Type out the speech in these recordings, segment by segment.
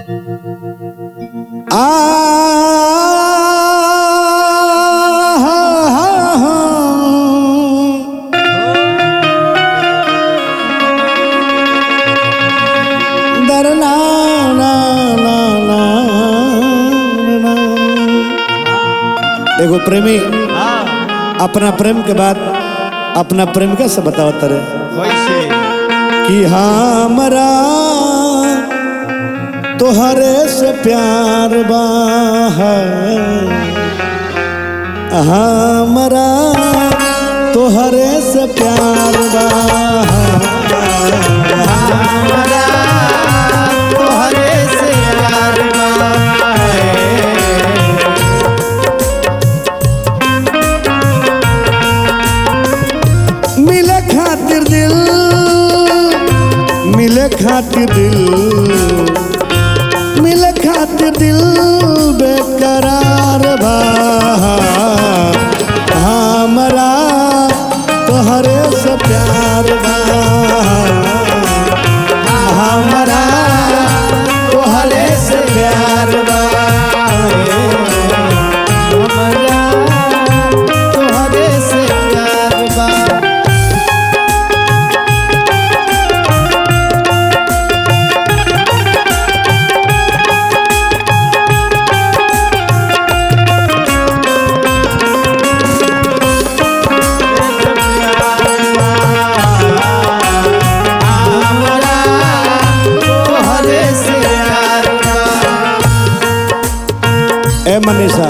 आ दरना ना ना ना ना। एगो प्रेमी अपना प्रेम के बाद अपना प्रेम कैसे बताओ तरे कैसे कि हमरा तोहरे से प्यार बा हमरा तोहरे से प्यार बा हमारा तोहरे से प्यार बा मिले खातिर दिल मिले खातिर दिल मिले खातिर दिल बेकरार बा हमरा तोहरे से प्यार बा हमरा तोहरे से प्यार बा हमारा तोहरे से प्यार बा हमारा तोहरे से प्यार बा ए मनीषा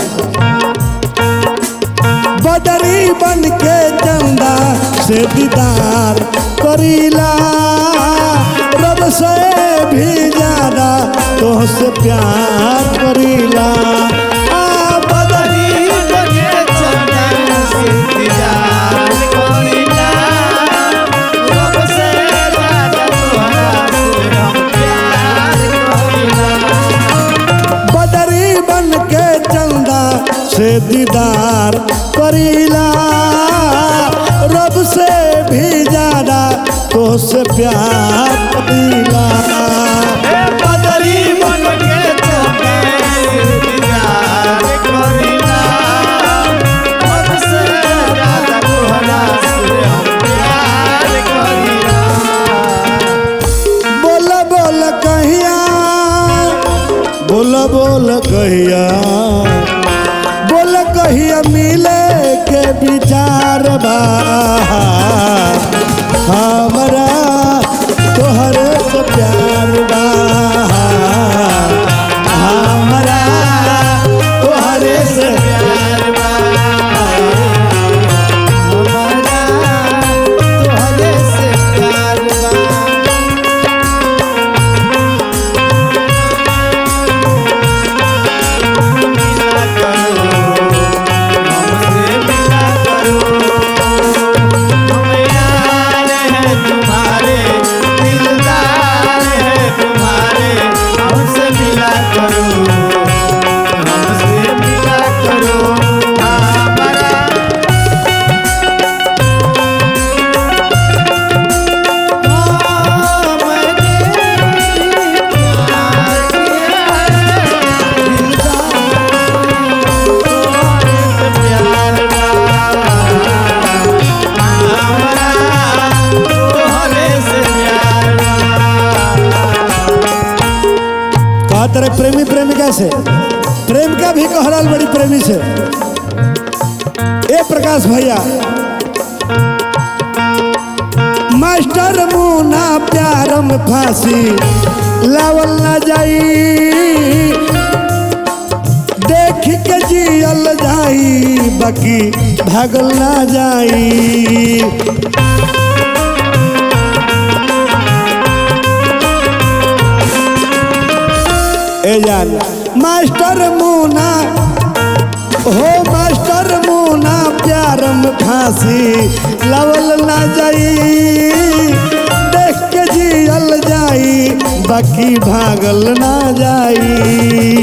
बदरी बन के चंदा से दीदार करीला रब से भी ज्यादा तोहसे प्यार करीला आ बदरी बने चंदन से इंतजार करीला रब से ज्यादा तोहरा से हम प्यार करीला बदरी बन के चंदा से दीदार करीला रब से भी ज्यादा तोहसे प्यार करीला बदरी बन के चंदन से इंतजार करीला रब से ज्यादा तोहरा से हम प्यार करीला बोल बोल कहिया बोल बोल कहिया बोल कहिया मिले के विचार बा हमरा तोहरे से प्यार बा हमरा तोहरे से प्यार बा हमारा तोहरे से प्यार बा मिला करो हमसे मिला करो हम यार हैं तुम्हारे दिलदार हैं तुम्हारे हमसे मिला करो हमसे मिला करो हमारा कहा तरह प्रेमी प्रेमिका से प्रेमिका भी कह रहा बड़ी प्रेमी से ए प्रकाश भैया मास्टर मुना प्यार में फांसी लावल ना जाई देख के जियल जाई बाकी भागल ना जाई ए जान मास्टर मुना हो मास्टर मुना प्यार में फांसी लवल ना जाई देख के जियल जाई बाकी भागल ना जाई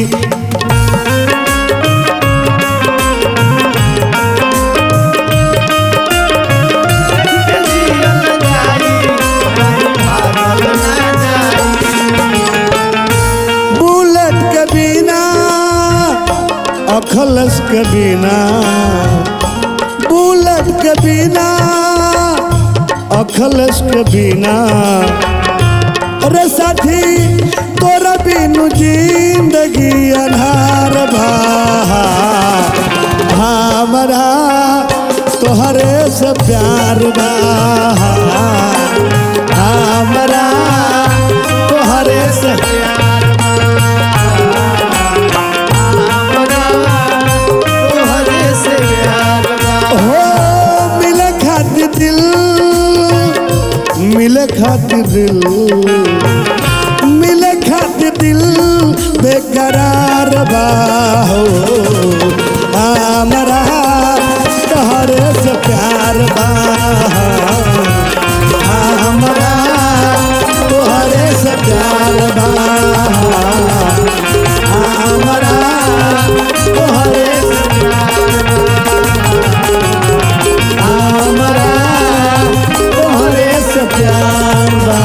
अखलस के बिना बुलट के बिना अखलस के बिना अरे साथी तोरा बिनु जिंदगी अनहार भा हमरा तोहरे से प्यार बा हमरा तोहरे से तोहरे से प्यार बा हो मिले खातिर दिल मिले खातिर दिल मिले खातिर दिल बेकरार बा हो हमरा तोहरे से प्यार बा हमरा तोहरे से प्यार बा हमरा तोहरे से हमरा तोहरे से प्यार बा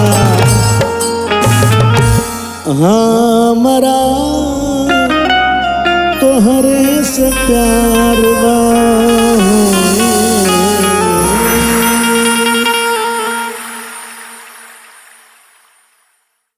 हमरा तोहरे से प्यार बा